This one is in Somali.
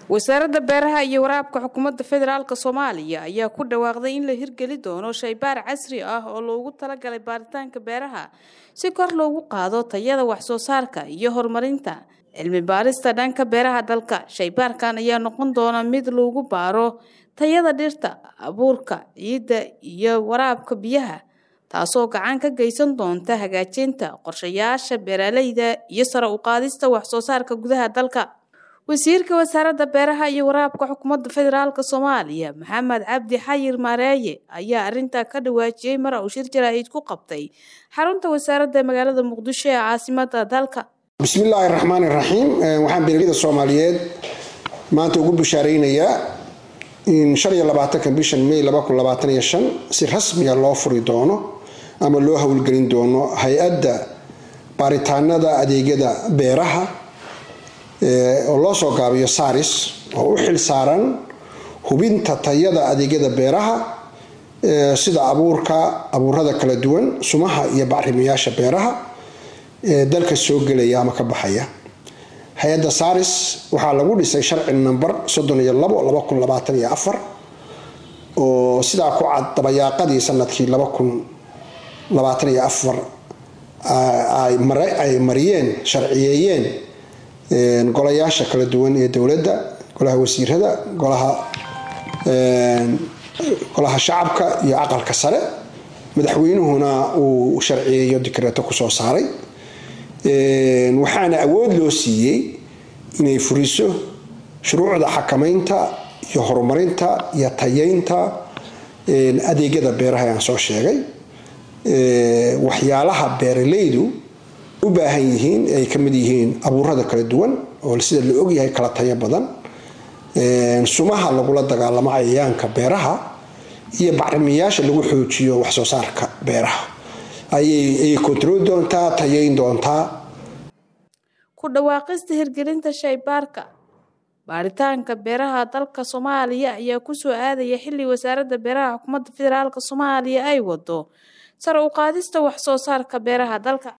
wasaaradda beeraha iyo waraabka xukuumadda federaalk soomaaliya ayaa ku dhawaaqday in la hirgeli doono shaybaar casri ah oo loogu talagalay baaritaanka beeraha si kor loogu qaado tayada waxsoo saarka iyo horumarinta cilmi baarista dhanka beeraha dalka shaybaarkan ayaa noqon doona mid lagu baaro tayada dhirta abuurka ciidda iyo waraabka biyaha taasoo gacan ka geysan doonta hagaajinta qorshayaasha beeraleyda iyo sare u qaadista waxsoo saarka gudaha dalka wasiirka wasaaradda beeraha iyo waraabka xukuumadda federaalk soomaaliya maxamed cabdi xayir maareeye ayaa arintaa ka dhawaajiyey mar uu shir jaraa'id ku qabtay xarunta wasaaradda magaalada muqdisho ee caasimada dalka bismillaahi raxmaani raxiim waxaan beeraleyda soomaaliyeed maanta ugu bishaareynayaa in shan iyo labaatanka bishan may laba kun labaatan iyo shan si rasmiga loo furi doono ama loo howlgelin doono hay-adda baaritaanada adeegyada beeraha oo loo soo gaabiyo saris oo u xil saaran hubinta tayada adeegyada beeraha sida abuurka abuurada kala duwan sumaha iyo bacrimayaasha beeraha ee dalka soo gelaya ama ka baxaya hay-adda saris waxaa lagu dhisay sharci namber soddon iyo labo laba kun labaatan iyo afar oo sidaa ku cad dabayaaqadii sanadkii laba kun labaatan iyo afar ay mariyeen sharciyeeyeen golayaasha kala duwan ee dowladda golaha wasiirada golaha golaha shacabka iyo aqalka sare madaxweynuhuna uu sharciyeeyo dikreeto kusoo saaray waxaana awood loo siiyey inay furiso shuruucda xakamaynta iyo horumarinta iyo tayeynta adeegyada beeraha aan soo sheegay waxyaalaha beeraleydu u baahan yihiin ay ka mid yihiin abuurada kala duwan oo sida la ogyahay kala tayo badan sumaha lagula dagaalamo cayayaanka beeraha iyo bacrimiyaasha lagu xoojiyo waxsoo saarka beeraha ayay kontroli doontaa tayeyn doontaa ku dhawaaqista hirgelinta shaybaarka baaritaanka beeraha dalka soomaaliya ayaa kusoo aadaya xilli wasaaradda beeraha xukuumadda federaalk soomaaliya ay wado sare u qaadista waxsoo saarka beeraha dalka